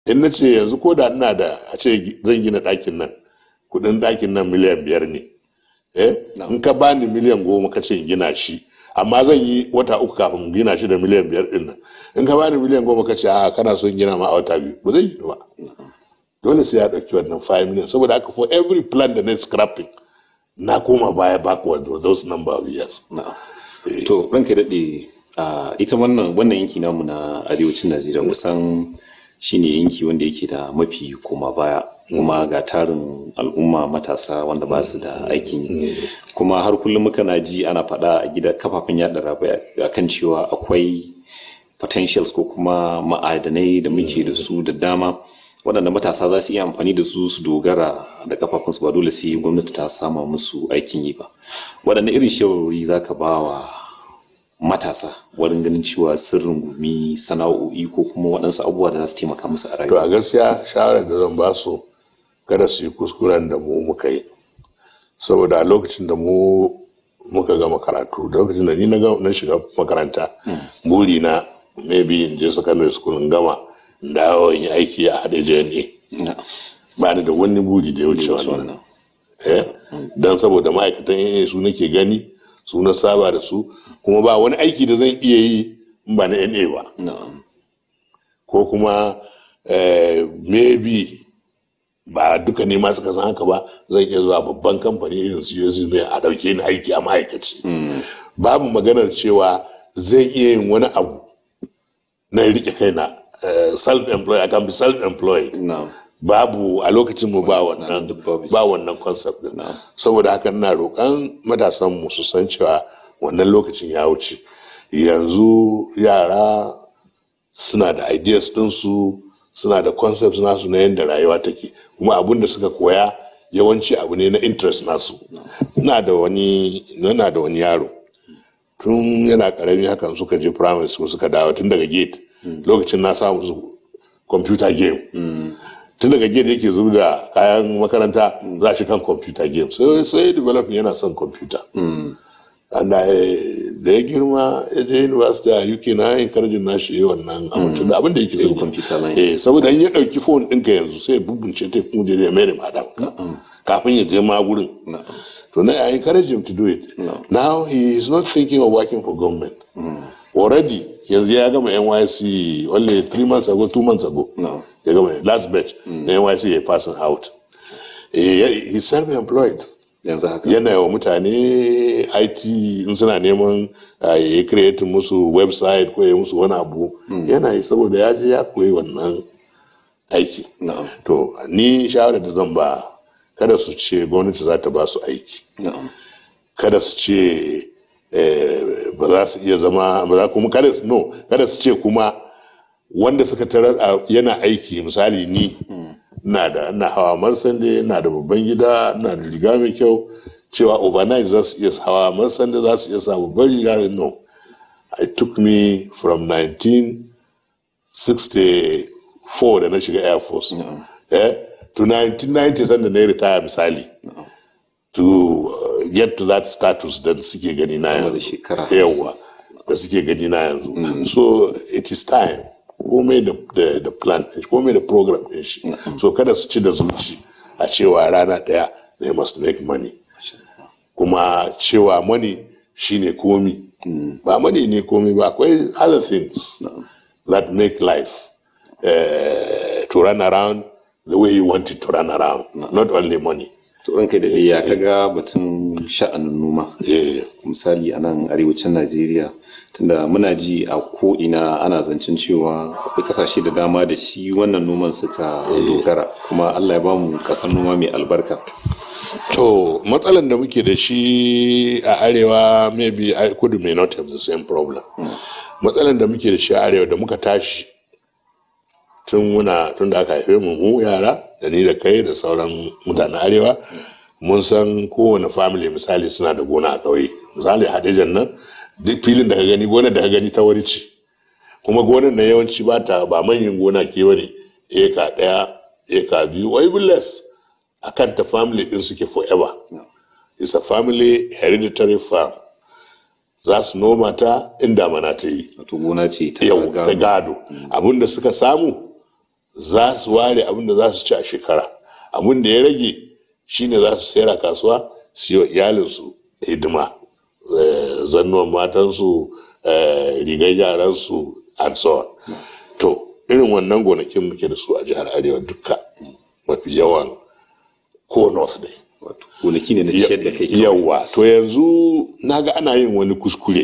in na ce yanzu ko da ina da a ce zan gina ɗakin nan kudin ɗakin nan miliyan biyar ne eh in ka bani miliyan goma ka ce gina shi amma zan yi wata uku kafin gina shi da miliyan biyar din nan in ka bani miliyan goma ka ce a kana son gina ma a wata biyu ba zai yi ba dole sai ya ɗauki wannan 5 million saboda haka for every plan da na scrapping na koma baya backward with those number of years to ranka daɗe ita wannan wannan yanki namu na arewacin najeriya kusan shine yanki wanda yake da mafi koma baya kuma ga tarin al'umma matasa wanda ba su da aikin yi kuma har kullum muka na ji ana faɗa a gida kafafen yaɗa labarai kan cewa akwai potentials ko kuma ma'adanai da muke da su da dama waɗanda matasa za su iya amfani da su su dogara da kafafunsu ba dole sai gwamnati ta sama musu aikin yi ba waɗanne irin shawarwari za ka ba wa matasa wurin ganin cewa sirrin gumi sana'o'i ko kuma waɗansu abubuwa da za su taimaka musu a to rayuwa a gaskiya shawarar da zan ba su kada su yi kuskuren da mu muka yi saboda a lokacin da mu muka gama karatu da lokacin da ni na ga- na shiga makaranta buri na maybe in je secondary school in gama in dawo in yi aiki a haɗe jne Na. ba ni da wani buri da ya wuce wannan eh don saboda ma'aikatan AA su nake gani su na saba da su kuma ba wani aiki da zan iya yi in ba na NA ba Na'am. ko kuma eh, maybe ba duka ne ma suka san haka ba zan iya zuwa babban kamfani irin su yanzu mai a ɗauke ni aiki a ma'aikaci babu maganar cewa zai iya yin wani abu na rike kaina eh, self-employed I can be self-employed Na'am. babu a lokacin mu ba wannan duk babu shi. ba wannan concept din Na'am. saboda haka ina roƙon matasan mu su san cewa wannan lokacin ya wuce yanzu yara suna da ideas ɗinsu suna da concepts nasu na yadda rayuwa take kuma abun da suka koya yawanci abu ne na interest nasu ina da wani ina da wani yaro tun yana karami hakan suka je primary school suka dawo tun daga gate lokacin na samu su computer game tun daga gate yake zuba da kayan makaranta za shi kan computer game sai sai developing yana son computer and I, da ya girma ya je university a UK na encouraging na shi yi wannan abin tunda abin da yake Sai so computer line. eh saboda in ya dauki phone ɗinka yanzu sai ya bubunce ta kuma je ya mere madam kafin ya je ma gurin Na'am. to now I encourage him to do it now he is not thinking of working for government already yanzu ya gama NYC only three months ago two months ago No. ya gama last batch na NYC ya passing out Eh, he's self-employed yanzu haka yana wa mutane IT in suna neman uh, ya yi create musu website ko ya musu wani abu yana yi saboda ya je ya koyi wannan aiki Na'am. to ni shawarar da zan ba kada su ce gwamnati za ta ba su aiki Na'am. kada su ce eh, ba za su iya zama ba za kuma kada su no kada su ce kuma wanda suka tarar a yana aiki misali ni na da na hawa marsande na da babban gida na da riga mai kyau cewa overnight za su iya hawa marsande za su iya sa babban riga no it took me from 1964 da na shiga air force eh, to 1990 sanda na yi retire misali to uh, get to that status da suke gani na Sama da yanzu shekara yawa da suke gani na yanzu so it is time komai da da da plan ɗin shi, komai da program din shi so kada su ci da zuci a cewa rana ɗaya they must make money kuma cewa money shine komi ba money ne komi ba akwai other things that make life uh, to run around the way you want it to run around not only money to ranka da ya kaga batun sha'anin noma Eh, misali a nan arewacin najeriya tunda muna ji a ko'ina ana zancen cewa akwai kasashe da dama da shi wannan noman suka dogara kuma allah ya bamu kasar noma mai albarka To matsalan da muke da shi a arewa maybe a- kudu may not have the same problem. Matsalan da muke da shi a arewa da muka tashi tun muna tun da aka haife mu mu yara da ni da kai da sauran mutanen arewa mun san kowane family misali suna da gona a ƙauye misali hadijan nan duk filin da ka gani gonar da ka gani ta wani ce kuma gonar na yawanci ba ta ba manyan gona ke bane eka ɗaya eka biyu or even less a kan ta family din suke forever it's a family hereditary farm za su noma ta in damana ta yi wato gona ce ta yau ta gado gado abinda suka samu za su ware abin da za su ci a shekara abin da ya rage shine za su sayar a kasuwa su yi wa iyalinsu hidima zannuwan matansu rigar yaransu and so on to irin wannan gonakin muke da su a jihar arewa duka mafi yawan ko north dai gonaki ne na ciyar da kai yawa to yanzu naga ana yin wani kuskure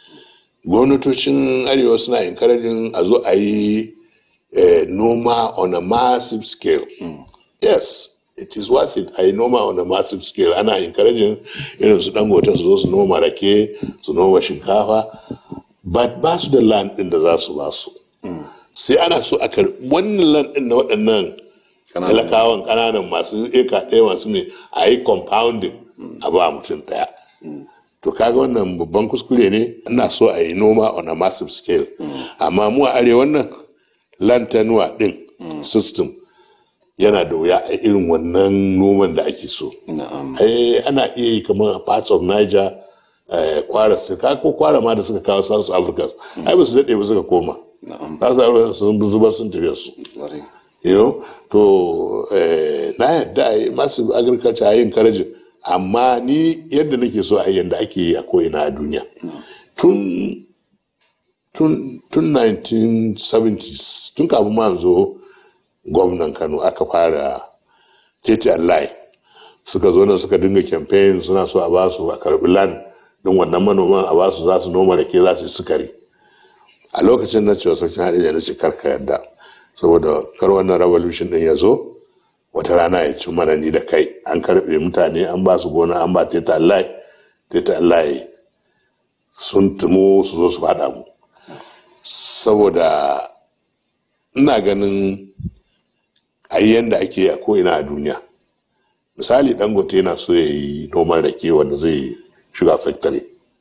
gwamnatocin arewa suna encouraging a zo a yi noma on a massive scale yes it is worth it a yi noma on a massive scale ana encouraging irin su dangote su zo su noma rake su noma shinkafa but ba su da land din da za su ba su sai ana so a karbi wannan land din na waɗannan talakawan ƙananan masu eka ɗaya masu ne a yi compounding a ba mutum ɗaya to kaga wannan babban kuskure ne ina so a yi noma on a massive scale amma mu a arewa nan lantanuwa ɗin system yana da wuya a irin wannan noman da ake so ana iya yi kamar a parts of niger kwara su ko kwara ma da suka kawo south africa ai ba su daɗe ba suka koma south africa sun zubar sun tafiya su you know to na yadda a yi massive agriculture a yin karajin amma ni yadda nake so a yadda ake yi a ko'ina a duniya tun tun 1970s tun kafin ma zo gwamnan kano aka fara tete allahi suka zo nan suka dinga campaign suna so a basu a karbi land din wannan manoman a basu za su noma rake za su yi sukari a lokacin na cewa sarkin haɗe na ce karka yadda saboda kar wannan revolution din ya zo wata rana ya ci mana ni da kai an karbe mutane an ba su gona an ba teta allahi teta allahi sun tumo su zo su faɗa mu saboda ina ganin a yi yadda ake yi a ko'ina a duniya misali dangote yana so ya yi noman rake wanda zai shuga factory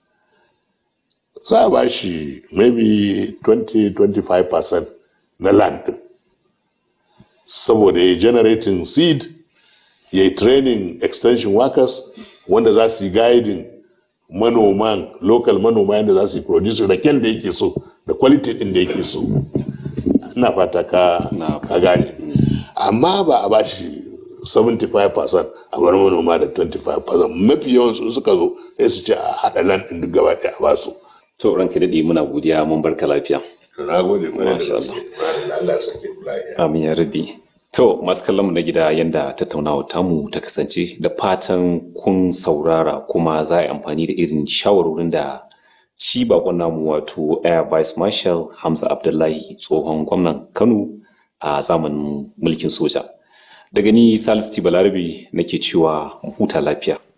za a ba shi maybe 20-25% na land saboda ya generating seed ya yi training extension workers wanda za su yi guiding manoman local manoma yadda za su yi produce raken da yake so da quality din da yake so ina fata ka ka gane amma ba a bashi 75% a bar manoma da 25% mafi yawan su suka zo sai su ce a haɗa lan ɗin duk gaba ɗaya a basu. to ranka daɗe muna godiya mun barka lafiya. na gode kwarai da gaske Allah sake amin ya rabi to masu kallon mu na gida yanda tattaunawa tamu ta kasance da fatan kun saurara kuma za a yi amfani da irin shawarorin da shi bakon namu wato air vice marshal hamza abdullahi tsohon gwamnan kano a zamanin mulkin soja daga ni salisu balarabe nake cewa huta lafiya